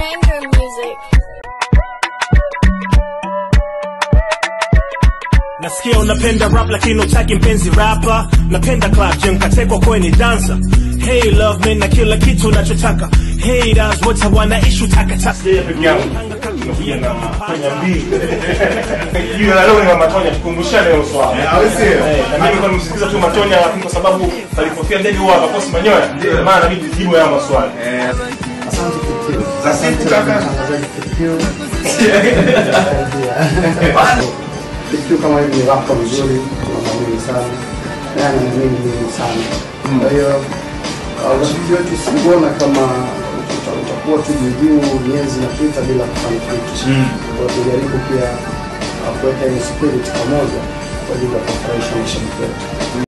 Banger music. Nasikia unapenda rap lakini utaki mpenzi rapa. Napenda club jam katekwa kweni dancer. Hey love me na kila kitu unachotaka. Haters wote hawana issue taka taka. Yeye peke yangu tunakuja na Matonya mbili. Jina la leo ni Matonya, tukumbushane hilo swala. Eh, na mimi kwa nimsikiliza tu Matonya lakini kwa sababu alipofia ndege huwa akakosa manyoya, maana inabidi jibu haya maswali. Asante kaka. kitu kama hivi ni rapa mzuri tunamwamini sana naye anamwamini mimi sana kwa hiyo uh, urafiki wetu sikuona kama uta- utakuwa tu juujuu miezi inapita bila kufanya kitu kwa hiyo tujaribu pia uh, kuweka hiyo spirit pamoja kwa ajili ya kufurahisha mashabiki wetu